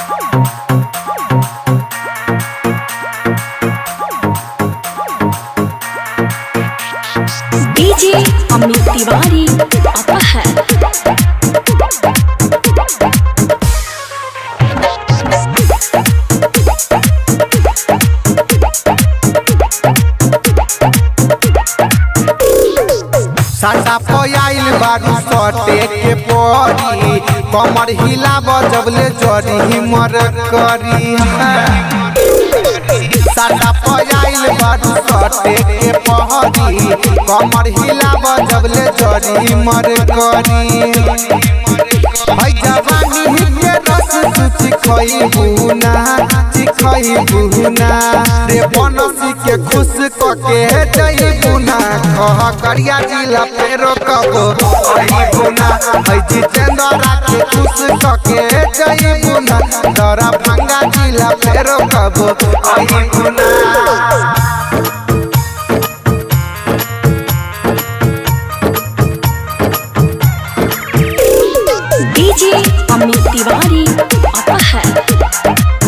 DJ Amit Tiwari अपहर साटा पयाइल बारू सटे के परी कमर हिला बजबले जरी मर करी साटा पयाइल बारू सटे के पहरी कमर हिला बजबले जरी मर करी है जवानी के रस सुचि खई बुना चिखई बुना रे बनसी के खुश क के जई बुना कह करिया जिला फेरो कबो आई बुना है जितेंद्र के खुश क के जई बुना दरा भंगा जिला फेरो कबो आई बुना डीजे अमित तिवारी अपहर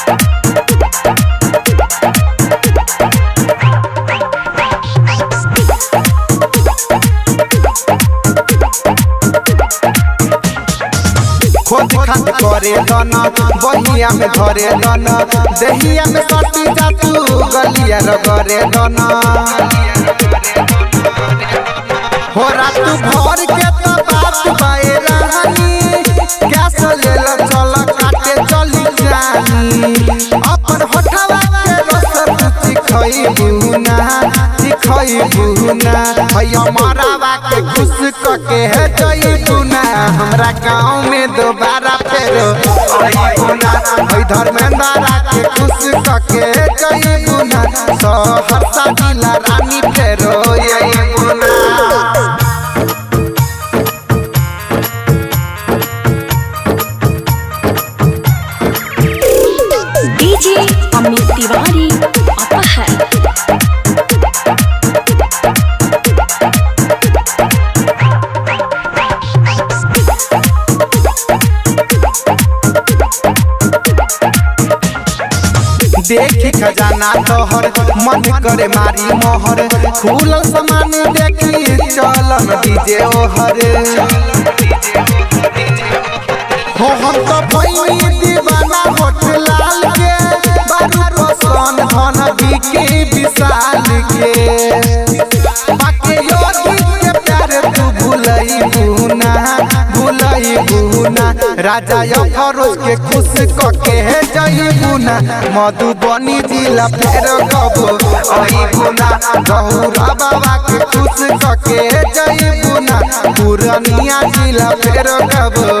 खोज खात करे दन बहिया में धरे दन दहिया में सटी जातू गलिया रगरे दन हो रात भर के तो बात बाए रानी गैस ले ल चल काटे चली जानी अपन होठवा के रस चिखई बुना चिखई बुना भैया मरावा के खुश क के है जई बुना हमरा गांव में दोबारा फेरो आई बुना है धर्मेंद्र के खुश क के जई बुना सहरसा जिला रानी फेरो यही बुना डीजे अमित तिवारी अपहर देखी खजाना तोहर मन करे मारी मोहर खुलल सामान देखी चलन डीजे ओहर हो हम तो भइनी दीवाना होठ लाल के बारू पसंद धन बिके विशाल के बाके योगी के प्यार तू भूलई बुना भूलई बुना राजा अफरोज के खुश क के है जई बुना मधुबनी जिला फेर कबो आई बुना गहुरा बाबा के खुश क के है जई बुना पुरनिया जिला फेर कबो